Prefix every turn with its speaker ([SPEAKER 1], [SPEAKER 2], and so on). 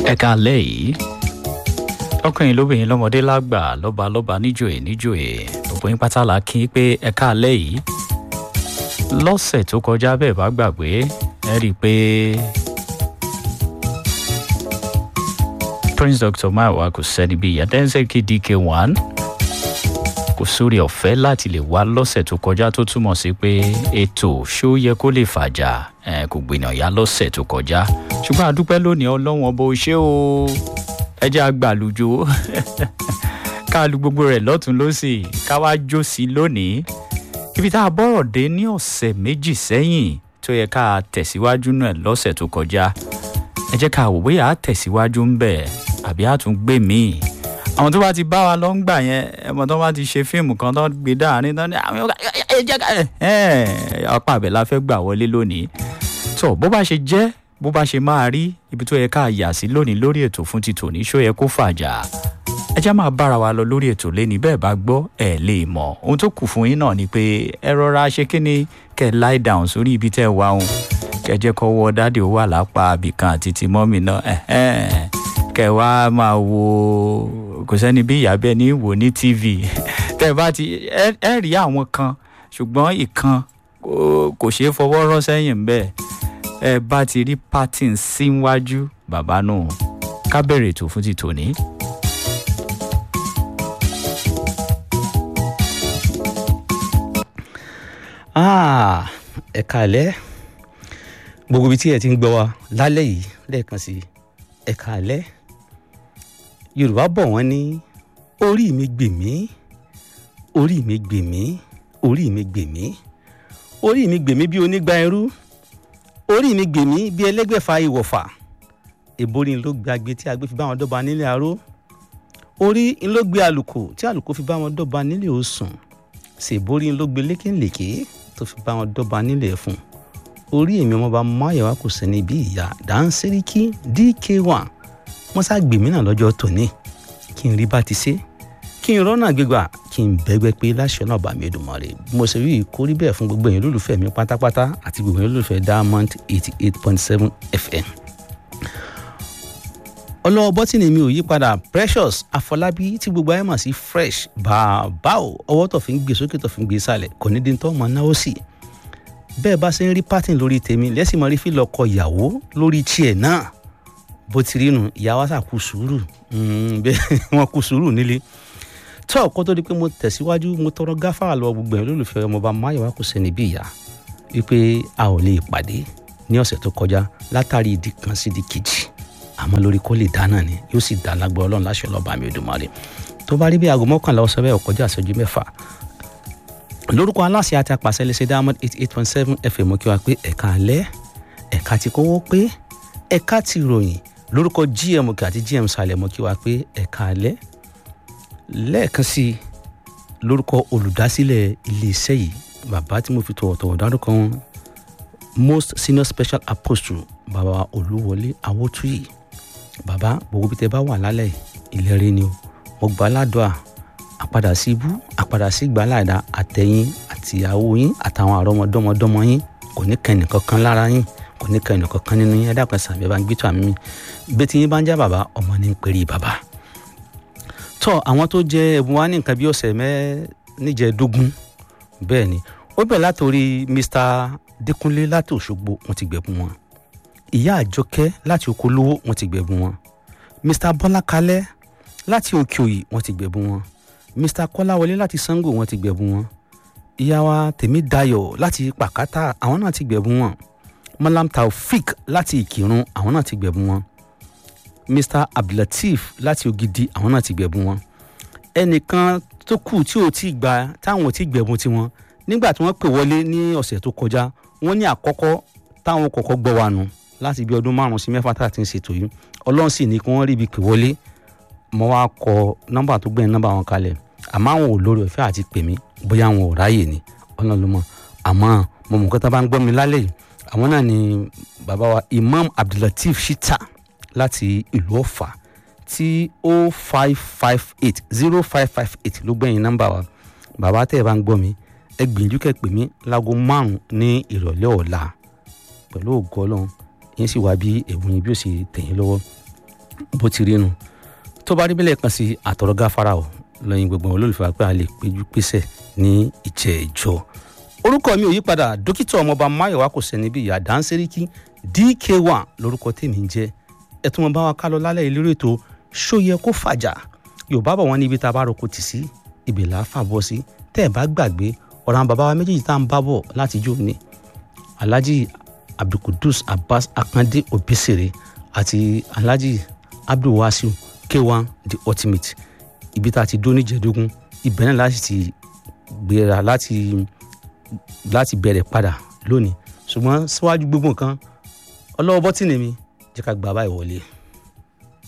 [SPEAKER 1] ẹ̀ka alẹ́ yìí ọkùnrin lóbìnrin lọ́mọdé lágbà lọ́ba lọ́ba níjòyè níjòyè gbogbo yín pátá la kí pé ẹ̀ka alẹ́ yìí lọ́sẹ̀ tó kọjá bẹ́ẹ̀ bá gbàgbé ẹ rí i pé prince dr maiwa kò sẹ́ni bíi yadẹ́nsẹ́kì dk1 kò sórí ọ̀fẹ́ láti lè wá lọ́sẹ̀ tó kọjá tó túmọ̀ sí pé ètò ṣó yẹ kó lè fàjà kò gbìyànjá lọ́sẹ̀ tó kọjá ṣùgbọ́n àdúpẹ́ lónìí ọlọ́run ọba ò ṣe o ẹ jẹ́ àgbàlùjọ ká lu gbogbo rẹ̀ lọ́tún lọ́sì ká wá jó sí lónìí ibi tá a bọ́rọ̀ dé ní ọ̀sẹ̀ méjì sẹ́yìn tó yẹ ká tẹ̀síwájú náà lọ́sẹ̀ tó kọjá ẹ jẹ́ ká wò bóyá tẹ̀síwájú ń bẹ̀ àbí àtúngbè míì àwọn tó bá ti bá wa lọ ń gbà yẹn ẹmọ tó bá ti ṣe fíìmù kan tó gbé dáàrin tó ní àwọn ẹ jẹ́ ká ẹ ọ̀pá àbẹ̀ la fẹ́ gbà wọlé lónìí tó bó bá ṣe jẹ́ bó bá ṣe máa rí ibi tó yẹ ká yà sí lónìí lórí ètò fún ti tòní ṣó yẹ kó fàjà ẹ já máa bára wa lọ lórí ètò lẹ́ni bẹ́ẹ̀ bá gbọ́ ẹ lè mọ̀ ohun tó kù fún yín náà ni pé ẹ rọra ṣe kí ni kẹ lie down sórí ibi tẹ́ ẹ wá òun kẹ jẹ́ kọ́ wọ dáàdì ó wà lápá abìkan àti ti mọ́mì náà kẹ wá máa wo kò sẹ́ni bí ìyá bẹ́ẹ̀ ní wò ní tv tẹ́ ẹ bá ti ẹ rí àwọn kan ṣùgbọ́n ìkan kò ṣeé fọwọ́ rọ́ sẹ́yìn bẹ́ẹ̀ ẹ bá ti rí patin síwájú bàbá náà ká bẹ̀rẹ̀ ètò fún ti tòní.
[SPEAKER 2] ẹ kàlẹ́ gbogbo ibi tí ẹ ti ń gbọ́ wa lálẹ́ yìí lẹ́ẹ̀kan sí ẹ kàlẹ́ yorùbá bọ̀ wọ́n ní orí mi gbè mí orí mi gbè mí orí mi gbè mí orí mi gbè mí bí onígbà ẹrú orí mi gbè mí bí ẹlẹ́gbẹ̀fà ìwọ̀fà ìborí ló gbàgbé tí agbé fi bá wọn dọ́ba nílé aró orí ló gbé àlùkò tí àlùkò fi bá wọn dọ́ba nílé òsùn ṣèborí ló gbé lékèlékè tó fi bá wọn dọ́ba nílé ẹ̀fún orí èmi ọmọọba máyọ̀wá kò sẹ́ni bí ìyá dáńsẹ́ríkì dk1 wọ́n sá gbèmí náà lọ́jọ́ tòní kí n rí bá ti ṣe kí n rọ́nà gbégbà kí n bẹ́gbẹ́ pé láṣọ náà bá mi Èdùmàrè mo ṣe rí ìkórí bẹ́ẹ̀ fún gbogbo èèyàn olólùfẹ́ mi pátápátá àti gbogbo èèyàn olólùfẹ́ Diamond eighty eight point seven FM. ọlọ́wọ́ bọ́tìnì mi ò yí padà Precious Afọlábí tí gbogbo ayé mọ̀ sí fresh bàbá o ọwọ́ tó fi ń gbé sókè tó fi ń gbé sálẹ̀ kò ní dín tó mọ̀ náà ó sì bẹ́ẹ̀ bá ṣe ń rí pátìn lórí tèmi lẹ́sìn mọ́ rí fílọ̀ ọkọ ìyàwó lórí tiẹ̀ náà bó ti rí nu ìyá wa sà kú sùúrù bẹ́ẹ̀ wọ́n kú sùúrù nílé tó ọkọ tó di pé mo tẹ̀síwájú mo tọrọ gáfárà lọ gbogbo ẹ̀ lólùfẹ́ ọmọọba máyọ̀wá kò sẹ́ni bí ìyá wípé a ò lè pàdé ní ọ̀sẹ̀ tó kọjá látàrí ìdí kan sí ìdí kejì àmọ́ lórí kó lè dá náà ni yóò sì dá lágbọ́ ọlọ́run láṣẹ ọlọ́ba mi Èdùmàrè tó bá rí bí aago mọ́kànlá ọ̀sẹ̀ bẹ́ẹ̀ ọkọjá àṣẹjú mẹ́fà lórúkọ aláṣẹ àti apàṣẹ lẹsẹ Diamond eighty eight point seven FM kí wa pé ẹ̀ka alẹ́ ẹ̀ka ti kówó pé ẹ̀ka ti ròyìn lórúkọ GM òkè àti GM sàlẹ̀ mọ́ kí wa pé ẹ̀ka alẹ́ lẹ́ẹ̀kan sí i lórúkọ olùdásílẹ̀ iléeṣẹ́ yìí bàbá tí mo fi tọ̀wọ̀tọ̀wọ̀ dárúkọ wọn most senior special apostle bàbá olúwọlé awótúyì bàbá gbogbo bí tẹ bá wà lálẹ́ ìlérí ni o mo gbà ládùá àpadà sí ibú àpadà sí gbàláàdá àtẹ̀yìn àtìyàwó yín àtàwọn àrọ́mọdọ́mọdọ́mọ yín kò ní kẹ́ni kankan lára yín kò ní kẹ́ni kankan nínú yín ẹ dákun sàbẹ̀ bá ń gbé tó àmì mi bí tí yín bá ń já bàbá ọmọ ní ń pèrè bàbá tọ àwọn tó jẹ ẹbùn wa ní nǹkan bí ọ̀sẹ̀ mẹ́ẹ̀ẹ́dógún bẹ́ẹ̀ ni ó bẹ̀rẹ̀ látòrí Mr Dékúnlé láti Òṣogbo wọ́n ti gbẹ̀bùn wọn ìyá Àjọkẹ́ láti Okòlówó wọ́n ti gbẹ̀bùn wọn Mr Bọ́lá Kalẹ́ láti Òkè-Òyì wọ́n ti gbẹ̀bùn wọn Mr Kọ́láwọlé láti Sango wọ́n ti gbẹ̀bùn wọn ìyá wa Tèmídayọ̀ láti Pàkátà àwọn náà ti gbẹ̀bùn wọn Malam Taofik láti Ìkìrun àwọn náà ti gbẹ̀bùn wọn mr abdulateef láti ògidì àwọn náà ti gbẹ̀bùn wọn ẹnìkan tó kù tí ò tí gba táwọn ò tí gbẹ̀bùn tiwọn nígbà tí wọ́n pè wọlé ní ọ̀sẹ̀ tó kọjá wọ́n ní àkọ́kọ́ táwọn kọ́kọ́ gbọ́ wa nù láti bí ọdún márùn-ún sí mẹ́fà tá a ti ń ṣètò yìí ọlọ́run sì ní kí wọ́n rí ibi pè wọlé mo wá kọ nọ́mbà tó gbẹ̀yìn nọ́mbà wọn kalẹ̀ àmọ́ àwọn ò lórí ọ̀fẹ́ àti pè mí bóyá àwọn ò ráyè ni ọlọ́run ló mọ̀ àmọ́ mo mọ̀ kọ́tà bá ń gbọ́ mi lálẹ́ yìí àwọn náà ni bàbá wa imam abdulateef shita láti ìlú ọ̀fà tí o five five eight zero five five eight ló gbẹ̀yìn nọ́mbà wa bàbá tẹ́ ẹ bá ń gbọ́ mi ẹ gbìyànjú kẹ́ pè mí láago márùn-ún ní ìrọ̀lẹ́ ọ̀la pẹ̀lú ògo ọlọ́run yín sì wá bí ẹ̀bùn yín bí ó sì tẹ̀yìn lọ́wọ́ bó ti rí nu tó bá rí bẹ́lẹ̀ kan sí àtọ̀rọ̀ gáfárà o lẹ́yìn gbogbo olólùfẹ́ pé a lè péjú pésẹ̀ ní ìjẹ́jọ́ orúkọ mi ò yí padà dókítà ọmọọba máyọ̀wá kò sẹ́ni bí ìyá dáńsẹ́ríkì dk1 lórúkọ tèmi ń jẹ́ ẹ tún mọ bá wa ká lọ lálẹ́ ìlérí ètò ṣóyẹ kó fàjà yorùbá bọ̀ wọ́n ní ibi tá a bá roko tì sí ibì là á fà bọ́ sí tẹ́ ẹ̀ bá gbàgbé ọ̀rọ̀ àwọn bàbá wa méjèèjì tá à ń bá bọ̀ láti jó ní alhaji abdulkudus abbas akande obesere àti alhaji abdulwasiu k1 the ultimate ibi tá a ti dó níjẹ̀dógún ibẹ̀ náà láti ti gbéra láti láti bẹ̀rẹ̀ padà lónìí ṣùgbọ́n síwájú gbogbo nǹkan ọlọ́wọ́ bọ́tìnì mi jẹ́ ká gbà báyìí wọlé.